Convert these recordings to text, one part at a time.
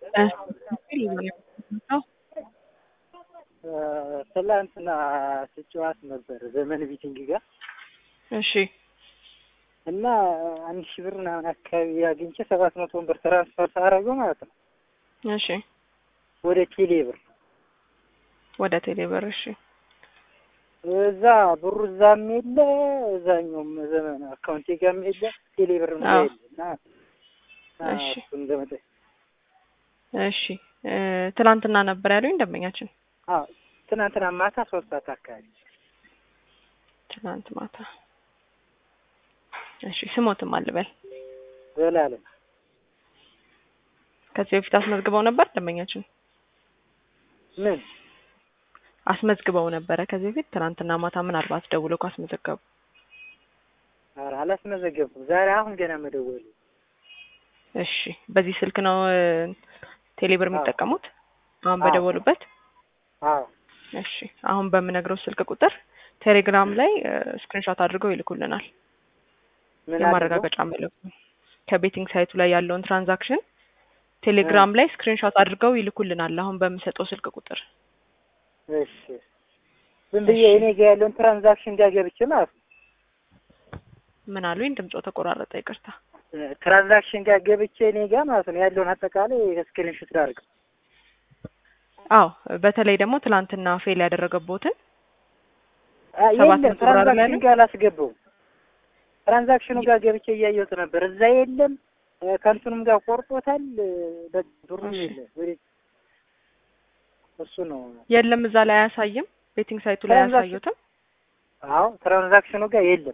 ትላንትና ስጨዋት ነበር ዘመን ቢቲንግ ጋር እሺ እና አንድ ሺህ ብር ምናምን አካባቢ አግኝቼ ሰባት መቶ ብር ትራንስፈር ሳደርገው ማለት ነው እሺ ወደ ቴሌ ብር ወደ ቴሌ ብር እሺ እዛ ብሩ እዛም የለ እዛኛውም ዘመን አካውንቴ ጋርም የለ ቴሌ ብር አዎ። የለ እና እሺ። እሱ እንደመጠ እሺ እ ትላንትና ነበር ያሉኝ ደንበኛችን አዎ ትናንትና ማታ ሶስት ሰዓት አካባቢ ትላንት ማታ እሺ ስሞትም አልበል ዘላለም ከዚህ በፊት አስመዝግበው ነበር ደንበኛችን ምን አስመዝግበው ነበረ ከዚህ በፊት ትናንትና ማታ ምናልባት ደውሎ ካስመዘገቡ ኧረ አላስመዘገብኩም ዛሬ አሁን ገና መደወሉ እሺ በዚህ ስልክ ነው እ ቴሌብር አዎ። የሚጠቀሙት አሁን አዎ። በደወሉበት አዎ እሺ አሁን በምነግረው ስልክ ቁጥር ቴሌግራም ላይ ስክሪንሾት አድርገው ይልኩልናል ምን አድርገው? የማረጋገጫ መልእክቱ ከቤቲንግ ሳይቱ ላይ ያለውን ትራንዛክሽን ቴሌግራም ላይ ስክሪንሾት አድርገው ይልኩልናል አሁን በምሰጠው ስልክ ቁጥር እሺ ዝም ብዬ እሺ። እኔ ጋር ያለውን ትራንዛክሽን ጋር ገብቼ ማለት ነው ምን አሉኝ ድምጾ ተቆራረጠ ይቅርታ ትራንዛክሽን ጋር ገብቼ እኔ ጋር ማለት ነው ያለውን አጠቃላይ ስክሪንሾት ላድርግ አዎ በተለይ ደግሞ ትላንትና ፌል ያደረገቦትን አ- ሰባት የለም መቶ ብር አይደል ትራንዛክሽን ያለው? ጋር አላስገባውም። ትራንዛክሽኑ ጋር ገብቼ እያየሁት ነበር። እዛ የለም እ፣ ከእንትኑም ጋር ቆርጦታል። እ፣ በቃ ብሩም እሺ። የለም። ወደ እሱ ነው። የለም እዛ ላይ አያሳይም ቤቲንግ ሳይቱ ላይ ትራንዛክሽን- አያሳዩትም አዎ ትራንዛክሽኑ ጋር የለም።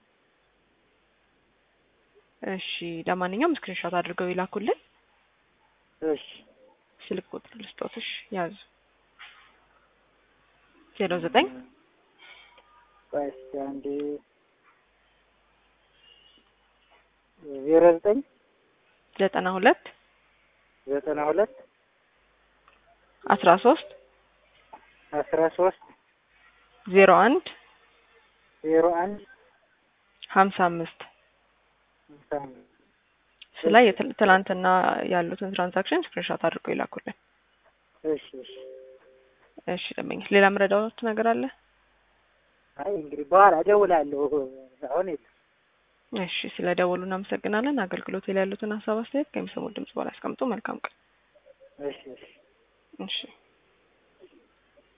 እሺ ለማንኛውም ስክሪንሾት አድርገው ይላኩልን እሺ ስልክ ቁጥር ልስጦት እሺ ያዙ ዜሮ ዘጠኝ ቆይ እስኪ አንዴ ዜሮ ዘጠኝ ዘጠና ሁለት ዘጠና ሁለት አስራ ሶስት አስራ ሶስት ዜሮ አንድ ዜሮ አንድ ሀምሳ አምስት ሃምሳ አምስት እሱ ላይ የትል- ትላንትና ያሉትን ትራንዛክሽን ስክሪንሾት አድርገው ይላኩልን እሺ እሺ። እሺ ደመኛ ሌላ ምረዳዎት ነገር አለ አይ እንግዲህ በኋላ እደውላለሁ። አሁን የለም። እሺ ስለ ደወሉ እናመሰግናለን አገልግሎት ላይ ያሉትን ሀሳብ አስተያየት ከሚሰሙት ድምጽ በኋላ ያስቀምጡ መልካም ቀን እሺ እሺ። እሺ